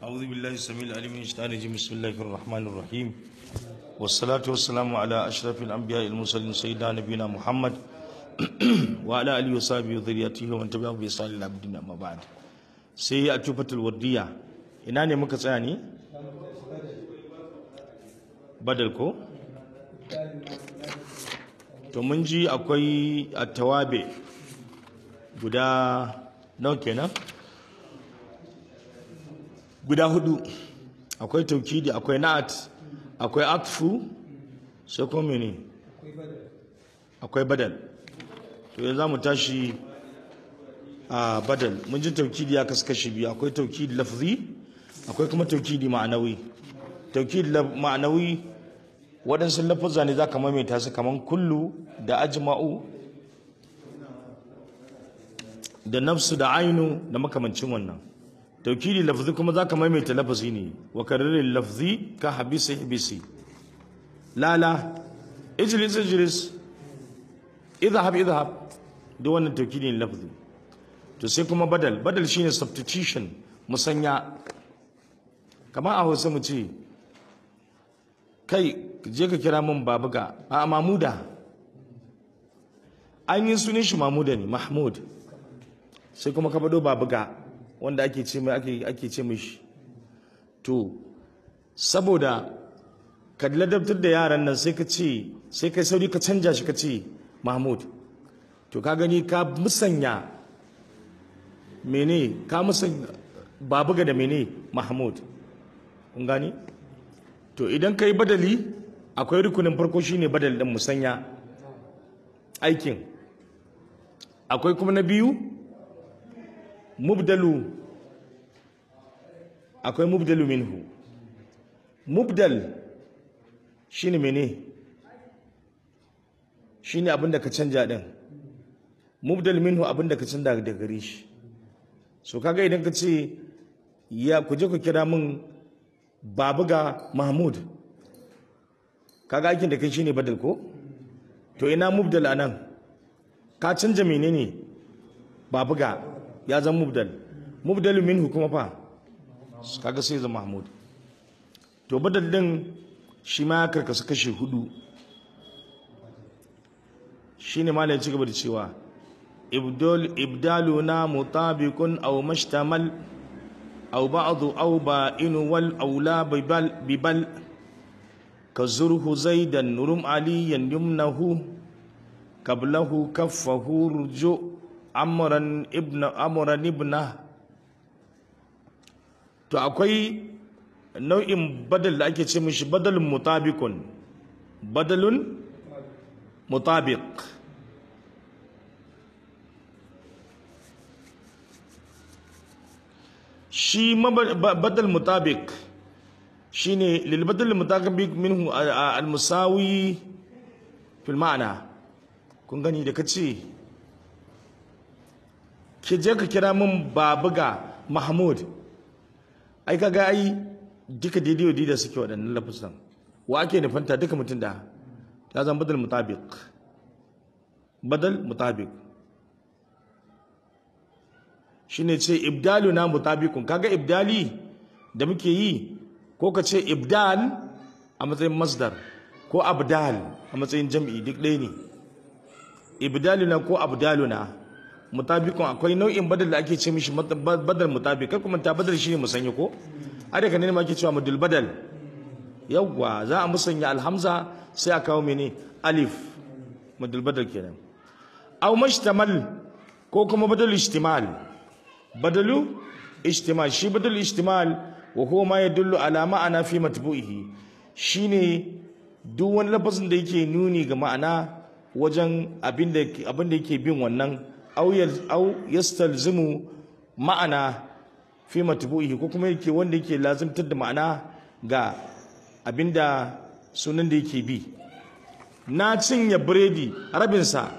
أعوذ بالله السميع العليم من الشيطان الرجيم بسم الله الرحمن الرحيم والصلاة والسلام على أشرف الأنبياء المرسلين سيدنا نبينا محمد وعلى آله وصحبه وذريته ومن تبعهم بإحسان إلى يوم الدين أما بعد sai a tufatul wardiya ina ne muka tsaya ne badal ko to mun ji akwai attawabe guda nawa kenan guda hudu akwai taukidi akwai na'at akwai atfu sai kuma mene akwai badal to yanzu za mu tashi a badal mun ji taukidi ya kasu kashi biyu akwai taukidi lafzi akwai kuma taukidi ma'anawi taukidi ma'anawi waɗansu lafuzza ne za ka maimaita su kamar kullu da ajma'u da nafsu da ainu da makamancin wannan taukidi lafzi kuma za ka maimaita lafazi ne wa kararin lafzi ka habisi habisi lala ijlis ijlis idhab idhab duk wannan taukidi ne lafzi to sai kuma badal badal shine substitution musanya kamar a hausa mu ce kai je ka kira min babuga a mamuda an yi sunan shi mamuda ne mahmud sai kuma ka bado babuga wanda ake ce mai ake ake ce mishi to saboda ka ladabtar da yaran nan sai ka ce sai kai sauri ka canja shi ka ce mahmud to ka gani ka musanya mene ka musanya babuga da mene mahmud kun gani to idan ka yi badali akwai rukunin farko shine badal din musanya aikin akwai kuma na biyu mubdalu akwai mubdalu minhu mubdal shine mene shine abinda ka canja din mubdal minhu abinda ka canja daga gare shi so kaga idan ka ce ya ku je ku kira min babuga mahmud kaga aikin da kai shine badal ko to ina mubdal anan ka canja menene babuga ya zama mubdal mubdal minhu kuma fa kaga sai zama mahmud to badal din shi ma ya karkasu kashe hudu shine malai ci gaba da cewa ibdal ibdaluna mutabiqun aw mashtamal aw ba'd aw ba'in wal aula bibal bibal kazurhu zaidan rum aliyan yumnahu qablahu kaffahu ruju amran ibna amran ibna to akwai nau'in badal da ake ce mishi badalun mutabiqun badalun mutabiq shi badal mutabiq shine lil badal mutabiq minhu al musawi fil ma'ana kun gani da kace ki je ka kira min babuga mahmud ai kaga ai duka daidai da suke waɗannan lafazan wa ake nufanta duka mutum da ya zama badal mutabiq badal mutabiq shine ce ibdalu na mutabiqun kaga ibdali da muke yi ko ka ce ibdal a matsayin masdar ko abdal a matsayin jam'i duk ɗaya ne ibdaluna ko abdaluna mutabiqun akwai nau'in badal da ake ce mishi badal mutabiq kar kuma ta badal shine musanya ko a daga ne ma ake cewa mudul badal yawwa za a musanya alhamza sai a kawo mene alif mudul badal kenan aw mashtamal ko kuma badal ishtimal badalu ishtimal shi badal ishtimal wa huwa ma yadullu ala ma'ana fi matbu'ihi shine duk wani lafazin da yake nuni ga ma'ana wajen abin da yake bin wannan aw yastalzimu ma'ana fi matbu'ihi ko kuma yake wanda yake lazimtar da ma'ana ga abinda sunan da yake bi na cinye biredi rabinsa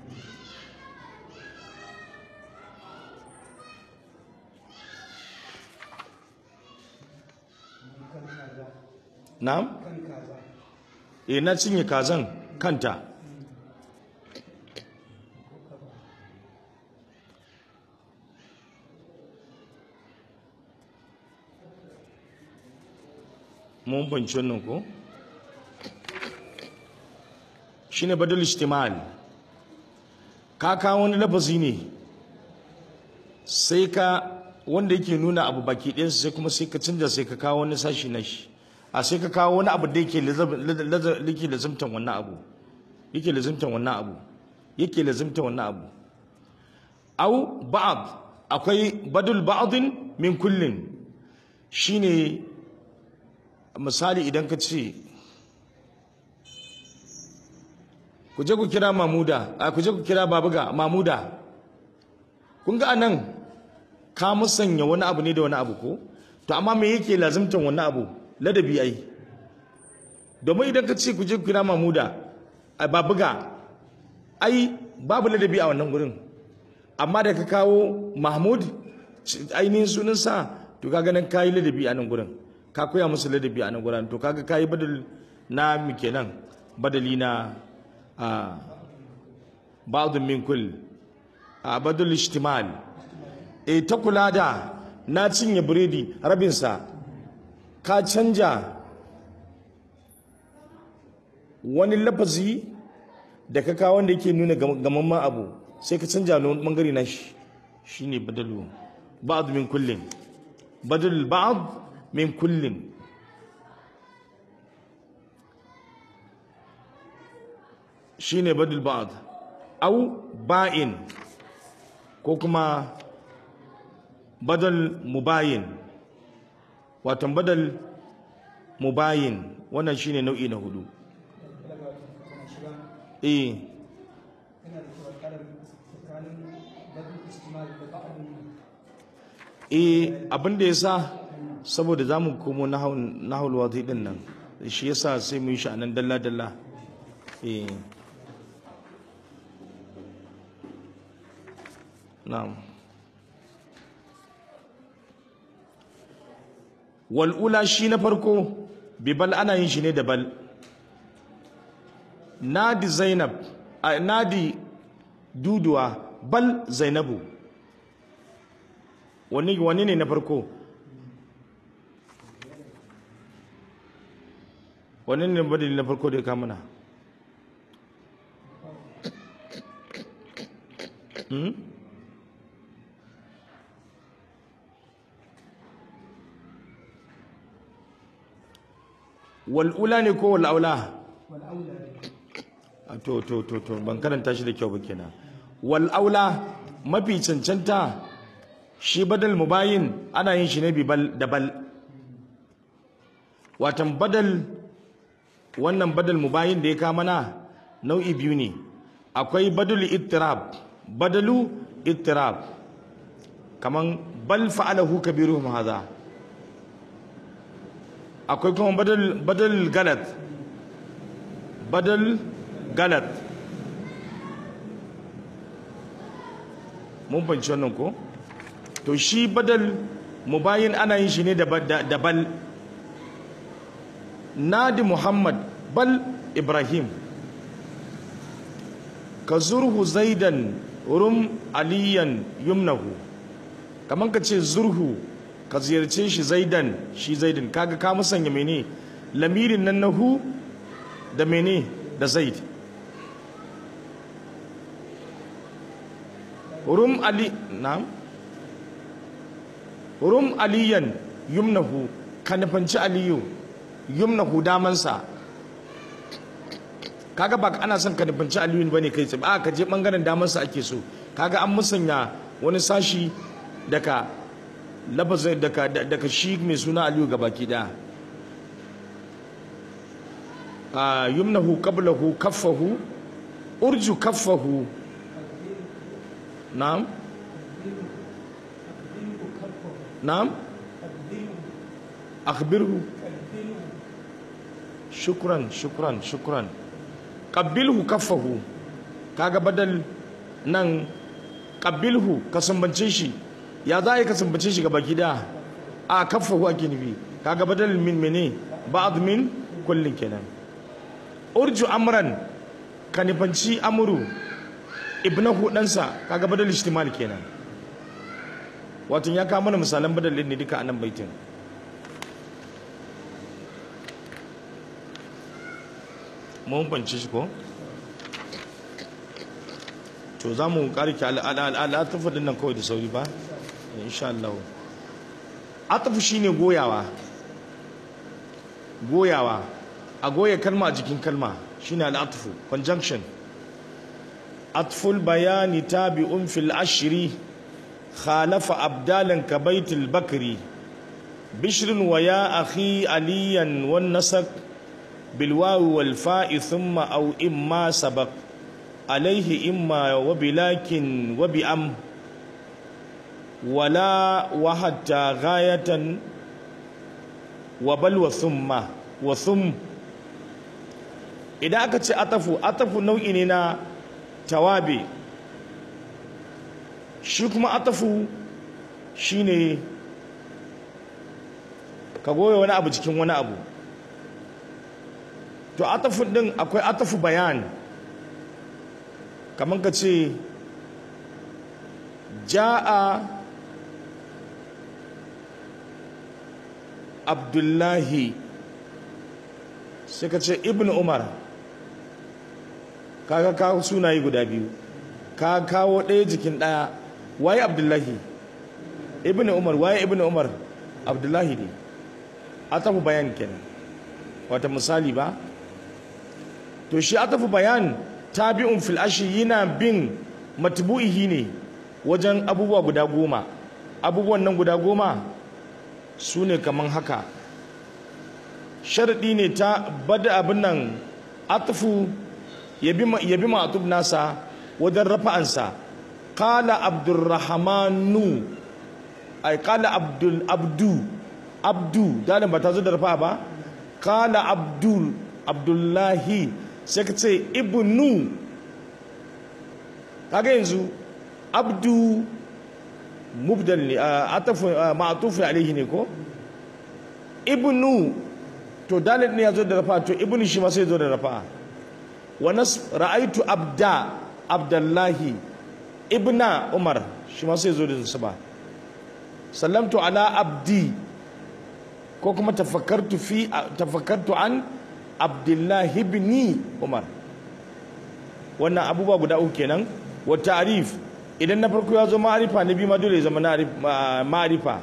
na'am eh na cinye kazan kanta mun banci wannan ko shine badal istimal ka kawo wani lafazi ne sai ka wanda yake nuna abu baki ɗayansa sai kuma sai ka canja sai ka kawo wani sashi na shi a sai ka kawo wani abu da yake yake lazimtan wannan abu yake lazimtan wannan abu yake lazimtan wannan abu au ba'd akwai badul ba'din min kullin shine misali idan ka ce ku je ku kira mamuda a ku je ku kira babuga mamuda kun ga anan ka musanya wani abu ne da wani abu ko to amma me yake lazimtan wani abu ladabi ai domin idan ka ce ku je ku kira mamuda a babuga ai babu ladabi a wannan gurin amma da ka kawo mahmud ainihin sunansa to kaga nan kayi ladabi a nan gurin ka koya musu ladabi a nan gurin to kaga kayi badal na mi kenan badali na a ba'dun min kull a badal ijtimal e ta kula da na cinye biredi rabinsa ka canja wani lafazi da ka kawo wanda yake nuna gamamman abu sai ka canja wani bangare na shi shine badalu ba'd min kullin badal ba'd min kullin shine badal ba'd au ba'in ko kuma badal mubayin watan badal mubayin wannan shine nau'i na hudu eh eh abin da yasa saboda zamu komo nahul wadi din nan shi yasa sai mu yi shi anan dalla dalla eh na'am wal ula shi na farko bi bal ana yin shi ne da bal nadi zainab a nadi duduwa bal zainabu wani wani ne na farko wani ne badali na farko da ya kamuna hmm? wal'ula ne ko wal'aula to to to to ban karanta shi da kyau ba kenan wal'aula mafi cancanta shi badal mubayin ana yin shi ne bibal da bal watan badal wannan badal mubayin da ya kama na nau'i biyu ne akwai badal ittirab badalu ittirab kaman bal fa'alahu kabiruhum hadha akwai kuma badal badal galat badal galat mun banci wannan ko to shi badal mubayin ana yin shi ne da bal nadi muhammad bal ibrahim ka zurhu zaidan rum aliyan yumnahu kaman ka ce zurhu ka ziyarce shi zaidan shi zaidan kaga ka musanya mene lamirin nan na hu da mene da zaid rum ali na'am rum aliyan yumnahu ka nufanci aliyu yumnahu damansa kaga ba ana son ka nufanci aliyu bane kai tsaye a ka je bangaren damansa ake so kaga an musanya wani sashi daga lafazin daga daga shi mai suna aliyu gabaki daya a yumnahu qablahu kaffahu urju kaffahu na'am na'am akhbirhu shukran shukran shukran qabbilhu kaffahu kaga badal nan qabbilhu ka sumbance shi ya za ka sumbance shi gaba gida a kaffahu ake nufi kaga badal min mene ba'd min kullin kenan urju amran ka nufanci amuru ibnahu ɗansa kaga badal ishtimal kenan wato ya kawo mana misalan badal ne duka a nan baitin mun fahimci shi ko to za mu karki al'atafu din nan kawai da sauri ba insha Allah atafu shine goyawa goyawa a goya kalma a jikin kalma shine al'atafu conjunction atful bayani tabi'un fil ashri khalafa abdalan ka baitul bakri bishrin wa ya akhi aliyan wan nasak bil wawi wal fa'i thumma aw imma sabaq عليه إما وبلكن وبأم ولا وحتى غاية وبل وثم وثم إذا أكتش أطفو أطفو نوعي نينا توابي shi kuma atafu shine ka goya wani abu cikin wani abu to atafu din akwai atafu bayan kamar ka ce ja'a abdullahi sai ka ce ibn umar kaga kawo sunaye guda biyu ka kawo ɗaya jikin ɗaya waye abdullahi ibn umar waye ibn umar abdullahi ne atafu bayan kenan wata misali ba to shi atafu bayan tabi'un fil ashi yana bin matbu'ihi ne wajen abubuwa guda goma abubuwan nan guda goma su ne kaman haka sharaɗi ne ta bada abin nan atufu ya bi ma'atub nasa wajen rafa'ansa kala abdurrahmanu ai kala abdul abdu abdu dalin ba ta zo da rafa ba kala abdul abdullahi sai ka ce ibnu kaga yanzu abdu mubdal ne atafu ma'tufu alaihi ne ko ibnu to dalil ne yazo da rafa to ibnu shi ma sai zo da rafa wa nas ra'aitu abda abdullahi ibna umar shi ma sai zo da nasaba sallamtu ala abdi ko kuma tafakkartu fi tafakkartu an abdullahi ibn umar wannan abubuwa guda uku kenan wa ta'rif idan na farko ya zo ma'arifa na biyu ma dole ya zama ma'arifa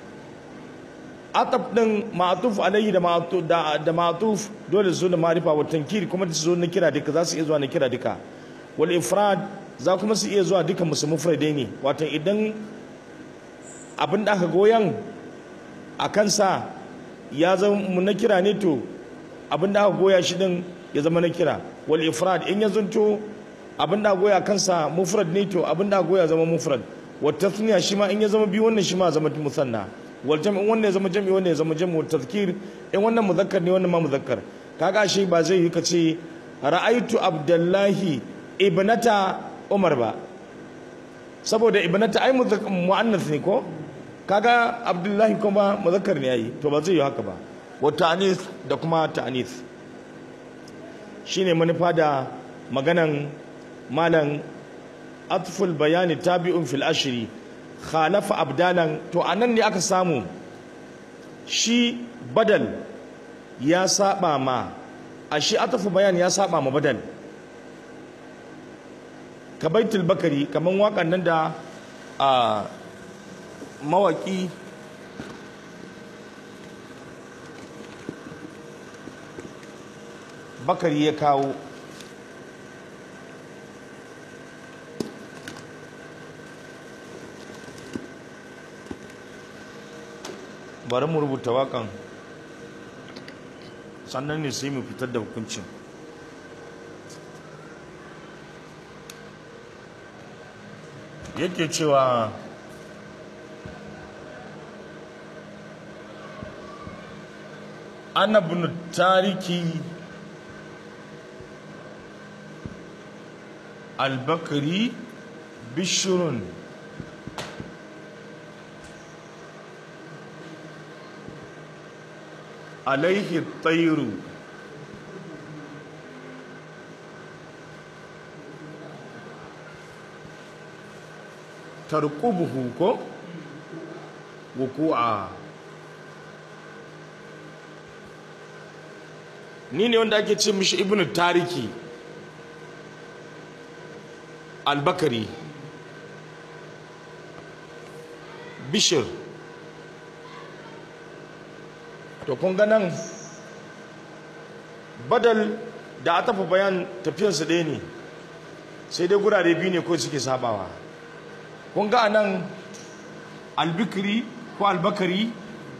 ataf din ma'atuf alayhi da ma'atuf da ma'atuf dole su zo da ma'arifa wa tankiri kuma su zo na kira duka za su iya zuwa na kira duka wal ifrad za kuma su iya zuwa duka musu mufradai ne wato idan abin da aka goyan a kansa ya zama na kira ne to abin da aka goya shi din ya zama na kira wal ifrad in ya zunto abin da goya kansa mufrad ne to abin da goya zama mufrad wa tathniya shi ma in ya zama biyu wannan shi ma zama musanna wal jam'i wannan ya zama jam'i wannan ya zama jam'i wa tadhkir in wannan muzakkar ne wannan ma muzakkar kaga shi ba zai yi kace ra'aitu abdullahi ibnata umar ba saboda ibnata ai muannath ne ko kaga abdullahi kuma muzakkar ne yayi to ba zai yi haka ba wa ta'anis da kuma ta'anis shine manufa da maganan malan atful bayani tabi'un fil ashri khalafa abdalan to anan ne aka samu shi badal ya saba ma a shi atfu bayan ya saba ma badal ka baitul bakari kaman wakan nan da a mawaki bakari ya kawo bari mu rubuta wakan sannan ne sai mu fitar da hukuncin yake cewa ana bin tariki albakari bishirun alaihi tairu tarqubuhu ko wuku'a ni ne wanda ake ce mishi ibnu tariki albakari bishir to kun ga nan badal da a tafi bayan tafiyarsu ɗaya ne sai dai gurare biyu ne ko suke sabawa kun ga nan albikiri ko albakari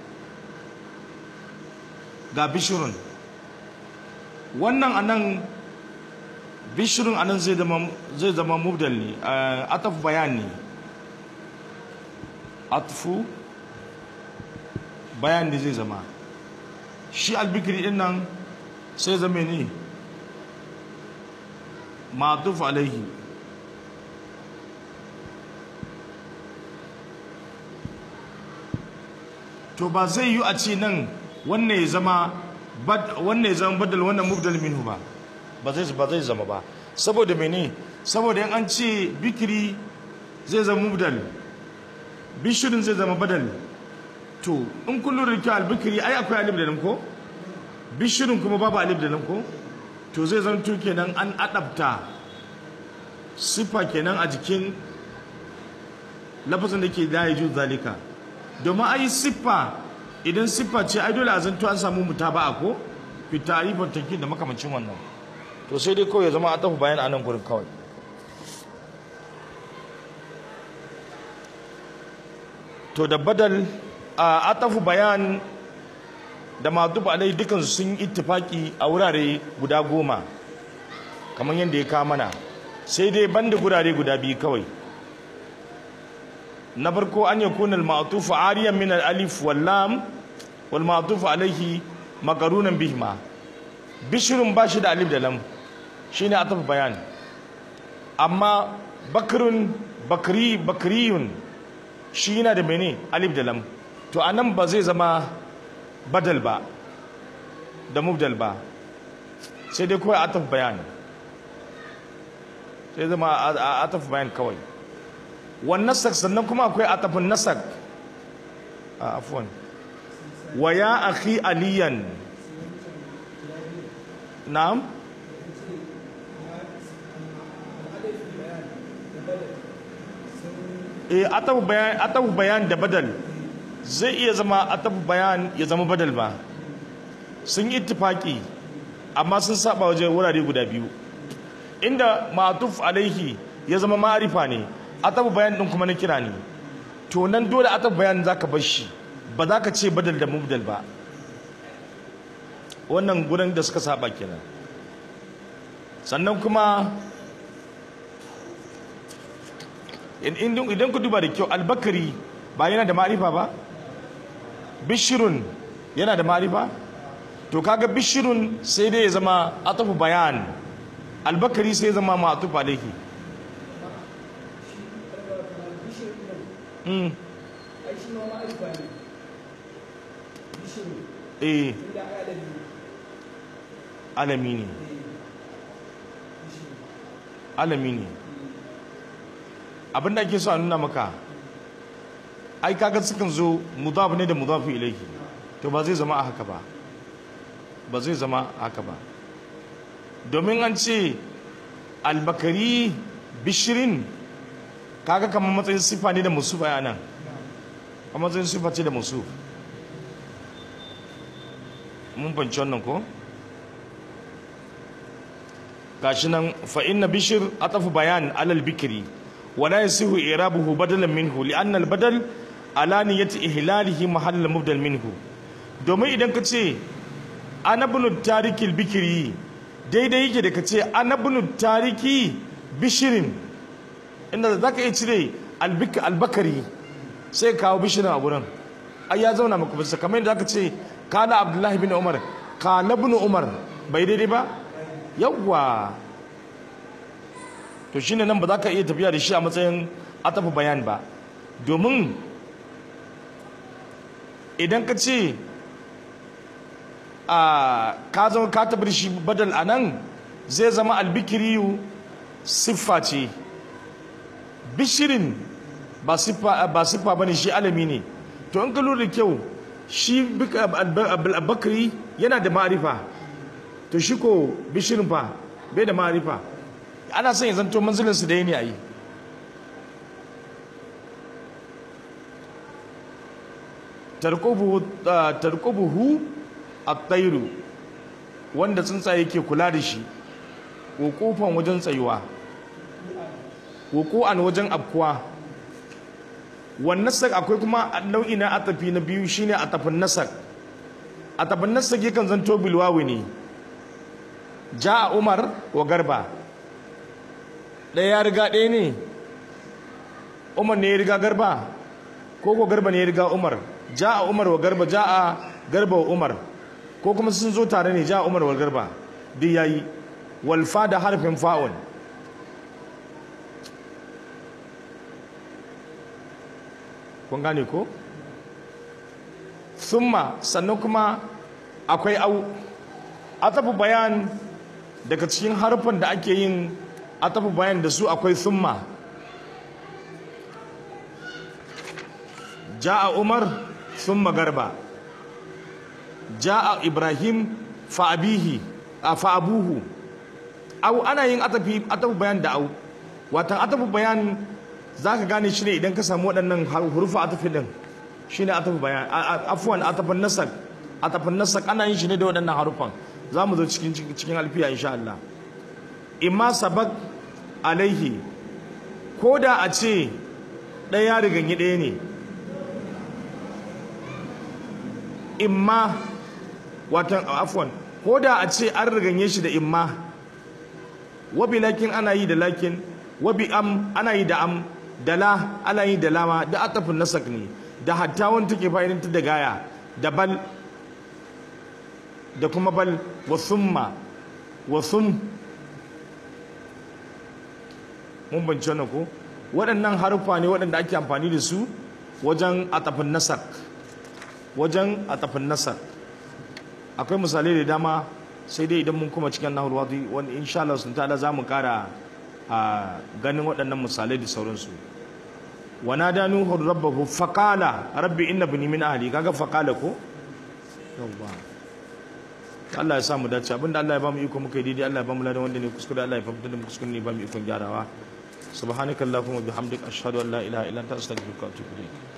ga bishirun wannan anan bishirun anan zai zama zai zama mubdal ne ataf bayan ne atfu bayan ne zai zama shi albikiri din nan sai zama ne ma'tuf alaihi to ba zai yi a ce nan wannan ya zama wannan ya zama badal wannan mubdal minhu ba ba zai ba zai zama ba saboda mene saboda in an ce bikiri zai zama mubdal bishirin zai zama badal to in kun lura da albikiri ai akwai alif da nan ko bishirin kuma babu alif da nan ko to zai zama to kenan an adabta sifa kenan a jikin lafazin da ke da ya zalika domin ai siffa idan siffa ce ai dole a zanto an samu mutaba'a ko fi ta'rifin tankin da makamancin wannan to sai dai kawai ya zama a tafi bayan anan gurin kawai to da badal a atafu bayan da madub alai dukan sun ittifaki a wurare guda goma kamar yadda ya kawo mana sai dai banda gurare guda biyu kawai na farko an yakuna al-ma'tuf ariyan min al-alif wal lam wal ma'tuf alayhi maqrunan bihima bishrun bashi da alif da lam shine ataf bayan amma bakrun bakri bakriyun shi yana da mene alif da lam to anan ba zai zama badal ba da mubdal ba sai dai kawai ataf bayan sai zama ataf bayan kawai wannan sannan kuma akwai atafin nasak a afwan wa ya akhi aliyan na'am eh atafu bayan atafu bayan da badal zai iya zama atafu bayan ya zama badal ba sun yi ittifaki amma sun saba waje wurare guda biyu inda ma'tuf alaihi ya zama ma'arifa ne atabu bayan din kuma na kira ne to nan dole atabu bayan zaka bar shi ba za ka ce badal da mubdal ba wannan gurin da suka saba kenan sannan kuma idan ku duba da kyau albakari ba yana da ma'arifa ba bishirun yana da ma'arifa to kaga bishirun sai dai ya zama atafu bayan albakari sai ya zama ma'atuf alaihi eh alami ne alami ne abinda ake so a nuna maka ai kaga sukan zo mudaf ne da mudafu ilaihi to ba zai zama a haka ba ba zai zama a haka ba domin an ce albakari bishirin kaga kamar matsayin sifa ne da musu bayanan a matsayin sifa ce da musu mun fanci wannan ko gashi nan fa inna bishir atafu bayan alal bikri wala yasihu irabuhu badalan minhu li'anna al-badal ala niyyati ihlalihi mahall mubdal minhu domin idan ka ce anabnu tarikil bikri daidai yake da ka ce anabnu tariki bishirin inda za ka iya cire albakari sai kawo bishirin a wurin ai ya zauna maka bisa kamar yadda aka ce kana abdullahi bin umar kana bin umar bai daidai ba yawwa to shine nan ba za ka iya tafiya da shi a matsayin atafa bayan ba domin idan ka ce a ka zama ka tafi da shi badal a nan zai zama albikiriyu siffa ce bishirin ba siffa ba ne shi alami ne to in ka lura da kyau shi bakari yana da ma'arifa to shi ko bishirin fa bai da ma'arifa ana son ya zanto manzilinsu da ne a yi tarkubuhu a tairu wanda tsuntsaye ke kula da shi wukufan wajen tsayuwa wuku'an wajen afkuwa wannan nasak akwai kuma nau'i na atafi na biyu shine atafin nasak atafin nasak yakan zanto bilwawi ne ja umar wa garba ɗaya ya riga ɗaya ne umar ne ya riga garba ko ko garba ne ya riga umar ja a umar wa garba ja a garba wa umar ko kuma sun zo tare ne ja a umar wa garba duk yayi walfa da harfin fa'un kun gane ko summa sannan kuma akwai au atafu bayan daga cikin harfan da ake yin atafu bayan da su akwai summa ja'a umar summa garba ja'a ibrahim fa abihi fa abuhu au ana yin atafi atafu bayan da au watan atafu bayan zaka gane shi ne idan ka samu waɗannan hurufa atafi din shine atafu bayan afwan atafan nasak atafan nasak ana yin shi ne da waɗannan harufan za mu zo cikin cikin alfiya insha Allah imma sabak alaihi ko da a ce ɗaya riganyi ɗaya ne imma watan afwan ko da a ce an riganye shi da imma wabi lakin ana yi da lakin wabi am ana yi da am da la ana yi da lama da atafin nasak ne da hatta wani take fa'idantar da gaya da bal da kuma bal wa summa wa sum mun bance wannan ko waɗannan haruffa ne waɗanda ake amfani da su wajen atafin nasak wajen atafin nasak akwai misalai da dama sai dai idan mun kuma cikin nahul wadi wanda insha Allah sun ta'ala zamu kara a ganin waɗannan misalai da sauransu wa nada nuhu rabbahu faqala rabbi inna bani min ahli kaga faqala ko yawwa Allah ya samu dace abinda Allah ya bamu iko muka yi daidai Allah ya bamu ladan wanda ne kuskure Allah ya fahimta da mu kuskure ne bamu ikon gyarawa subhanakallahumma bihamdika ashhadu an la ilaha illa anta astaghfiruka wa atubu ilayk